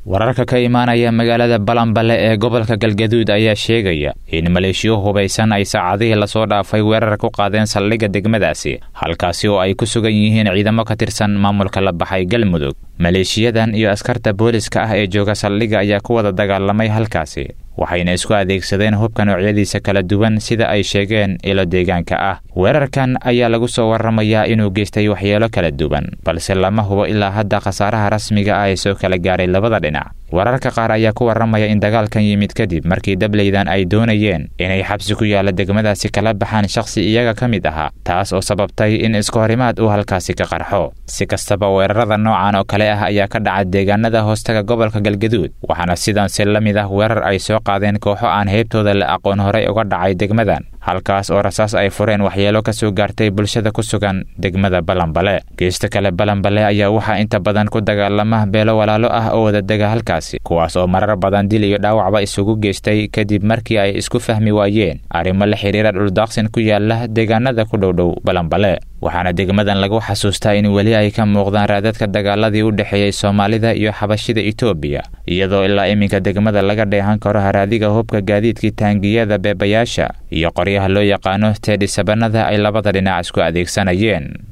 wararka ka imaanaya magaalada balanbale ee gobolka galgaduud ayaa sheegaya in maleeshiyo hubaysan ay saacadihii lasoo dhaafay weerar ku qaadeen saldhigga degmadaasi halkaasi oo ay ku sugan yihiin ciidamo ka tirsan maamulka la baxay galmudug maleeshiyadan iyo askarta booliska ah ee jooga saldhigga ayaa ku wada dagaalamay halkaasi waxayna isku adeegsadeen hubka noocyadiisa kala duwan sida ay sheegeen ilo deegaanka ah weerarkan ayaa lagu soo warramayaa inuu geystay waxyeelo kala duwan balse lama hubo ilaa hadda khasaaraha rasmiga ah ee soo kala gaaray labada dhinac wararka qaar ayaa ku warramaya in dagaalkan yimid kadib markii dableydan ay doonayeen inay xabsi ku yaalla degmadaasi kala baxaan shakhsi iyaga ka mid ahaa taas oo sababtay in isku horimaad uu halkaasi ka qarxo si kastaba weerarada noocan oo kale ah ayaa ka dhaca deegaanada hoostaga gobolka galgaduud waxaana sidaansi la mid ah weerar ay soo qaadeen kooxo aan heybtooda la aqoon horey uga dhacay degmadan halkaas oo rasaas ay fureen waxyeelo ka soo gaartay bulshada ku sugan degmada balanbale geesta kale balanbale ayaa waxaa inta badan ku dagaalama beelo walaalo ah oo wadadega halkaasi kuwaas oo marar badan dil iyo dhaawacba isugu geystay kadib markii ay isku fahmi waayeen arrimo la xidhiira dhuldaaqsin ku yaala deegaanada ku dhowdhow balanbale waxaana degmadan lagu xasuustaa in weli ay ka muuqdaan raadadka dagaaladii u dhexeeyey soomaalida iyo xabashida etoobiya iyadoo ilaa iminka degmada laga dheehan karo haraadiga hubka gaadiidkii taangiyada beebayaasha iyo qoryaha loo yaqaano teedhisabanada ay labada dhinac isku adeegsanayeen